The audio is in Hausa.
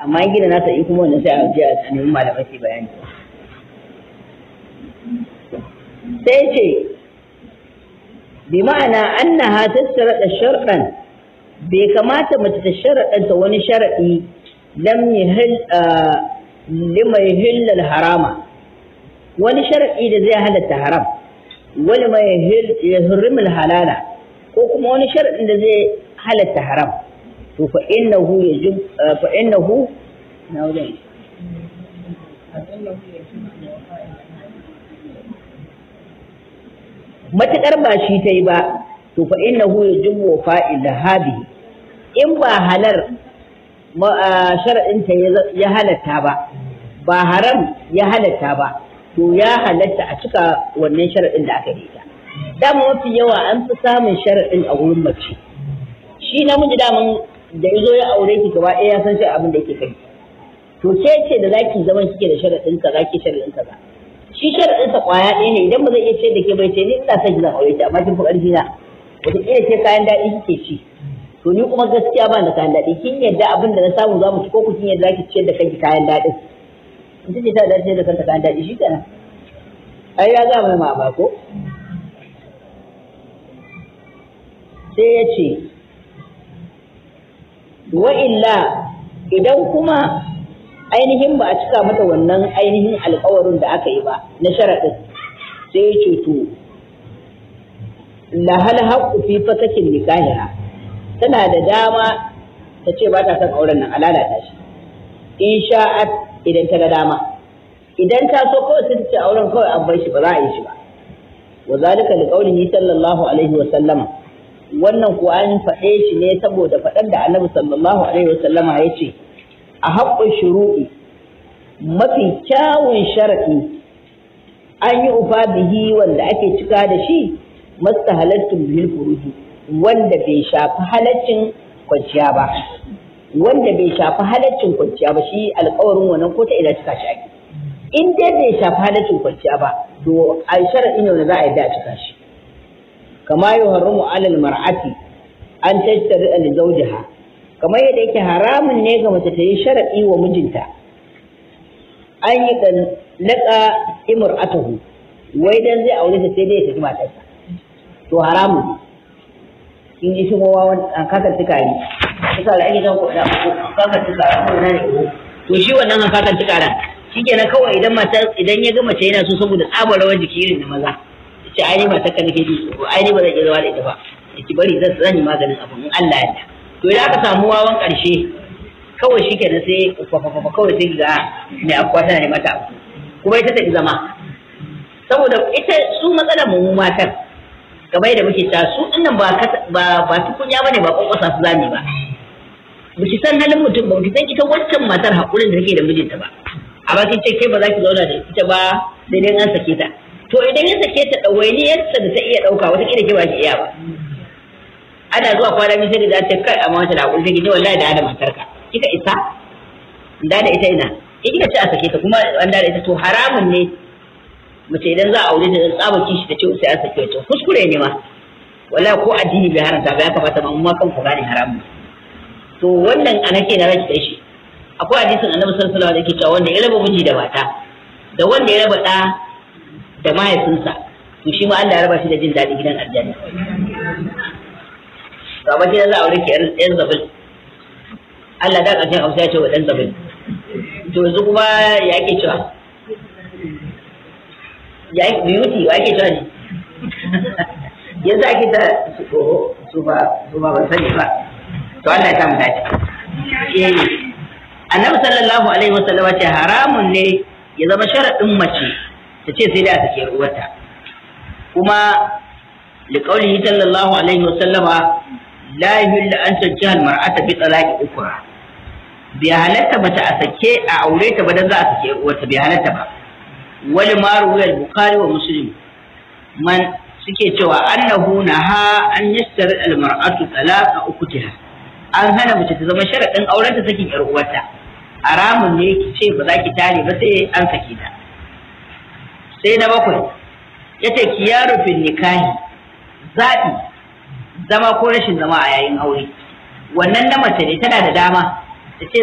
amma in gina nasa in kuma wannan sai a je a nemi malamai su bayani sai ce bi ma'ana annaha tasharada sharɗan bai kamata mace ta sharaɗanta wani sharaɗi lam yahil lima yahillal harama wani sharaɗi da zai halatta haram wani ma yahrimul halala ko kuma wani sharaɗin da zai halatta haram to fa innahu yajib fa innahu na wajen matuƙar ba shi ta yi ba to fa innahu yajibu wa fa'il hadi in ba halar sharaɗin ta ya halatta ba ba haram ya halatta ba to ya halatta a cika wannan sharaɗin da aka yi ta dama mafi yawa an fi samun sharaɗin a wurin mace shi namiji daman da ya zo ya aure ki gaba ɗaya ya san shi abin da yake kai to ke ce da zaki zaman kike da sharaɗin ka zaki sharaɗin ka ba shi sharaɗin sa kwaya ɗaya ne idan ba zai iya ce da ke bai ce ni ina son ki zan aure ta amma kin fi ƙarfi na wataƙila ce kayan daɗi kike ci to ni kuma gaskiya ba da kayan daɗi kin yadda abin da na samu za mu ci ko ku kin yadda zaki ciyar da kanki kayan daɗin ita ce ta dace da kanta kayan daɗi shi kenan ai ya ga mai ma ko sai ya ce wa illa idan kuma ainihin ba a cika mata wannan ainihin alkawarin da aka yi ba na sharaɗin sai ya ce to lahal haqqu fi fatakin nikahiha tana da dama ta ce ba ta son auren nan a lalata shi in sha'at idan ta ga dama idan ta so kawai sai ta ce auren kawai an bar shi ba za a yi shi ba wa zalika li qawlihi sallallahu alaihi wa sallama wannan kuwa an faɗe shi ne saboda faɗar da annabi sallallahu alaihi wa sallama ya ce a haƙƙun shuru'i mafi kyawun sharaɗi an yi ufa bihi wanda ake cika da shi masta halattun bihil furuji wanda bai shafi halaccin kwanciya ba wanda bai shafi halaccin kwanciya ba shi alƙawarin wannan ko ta ina cika shi ake in dai bai shafi halaccin kwanciya ba to a sharaɗi ne wanda za a yi da cika shi kama yi haramu alal mar'ati an tattare da zawjiha kamar yadda yake haramun ne ga mace ta yi sharaɗi wa mijinta an yi ɗan laƙa imr'atahu wai dan zai aure ta sai dai ya tafi matarsa to haramun ne in ji shi kowa an kakar tukari tukari ake zan kuɗa kakar tukari ko na ne to shi wannan an kakar tukaran shi kenan kawai idan mata idan ya ga mace yana so saboda tsabar rawar jiki irin da maza ce ai ni matar ka nake ji ko ai ni ba zan iya zama da ita ba ki bari zan zan yi maganin abu in Allah ya yarda to idan aka samu wawan ƙarshe kawai shi kenan sai fafafafa kawai sai ga mai akwa tana ne mata kuma ita ta zama saboda ita su matsalar mu matan kamar yadda muke ta su dinnan ba ba ba tukunya bane ba kokosa su zami ba ba ki san halin mutum ba ki san ita waccan matar hakurin da take da mijinta ba a bakin ce kai ba za ki zauna da ita ba sai dai an sake ta to idan ya sake ta ɗawainiyarsa da ta iya ɗauka wata kila ke ba ki iya ba ana zuwa kwana biyu sai da ta kai amma wata da hakuri take wallahi da da matarka kika isa da da ita ina in kika ce a sake ta kuma an da ita to haramun ne mace idan za a aure ta tsaba kishi ta ce sai a sake ta kuskure ne ma wallahi ko addini bai haramta ba ya kamata ma mu kan ku gane haramun to wannan ana ke na rage shi akwai hadisin annabi sallallahu alaihi wasallam da yake cewa wanda ya raba miji da mata da wanda ya raba da da mahaifinsa to shi ma Allah ya raba shi da jin daɗi gidan aljanna ga mace za a aure ki yan zabil Allah da ƙarshen hausa ya ce wa ɗan zabil to yanzu kuma ya ake cewa ya yi beauty wa ake cewa ne yanzu ake ta su ba su ba ban sani ba to Allah ya samu dace eh annabi sallallahu alaihi wasallam ce haramun ne ya zama sharaɗin mace ta ce sai da take uwarta kuma liqaulihi sallallahu alaihi wasallama la yuhillu an tajja al-mar'ata bi talaqi ukra bi halatta bata a sake a aure ta ba dan za a sake uwarta bi halatta ba wali ma ruwaya al-bukhari wa muslim man suke cewa annahu naha an yastari al-mar'atu talaqa ukutiha an hana mace ta zama sharadin auren ta sakin yar uwarta haramun ne ki ce ba za ki tare ba sai an sake ta sai na bakwai yace kiyaru fil nikahi zaɓi zama ko rashin zama a yayin aure wannan na mace ne tana da dama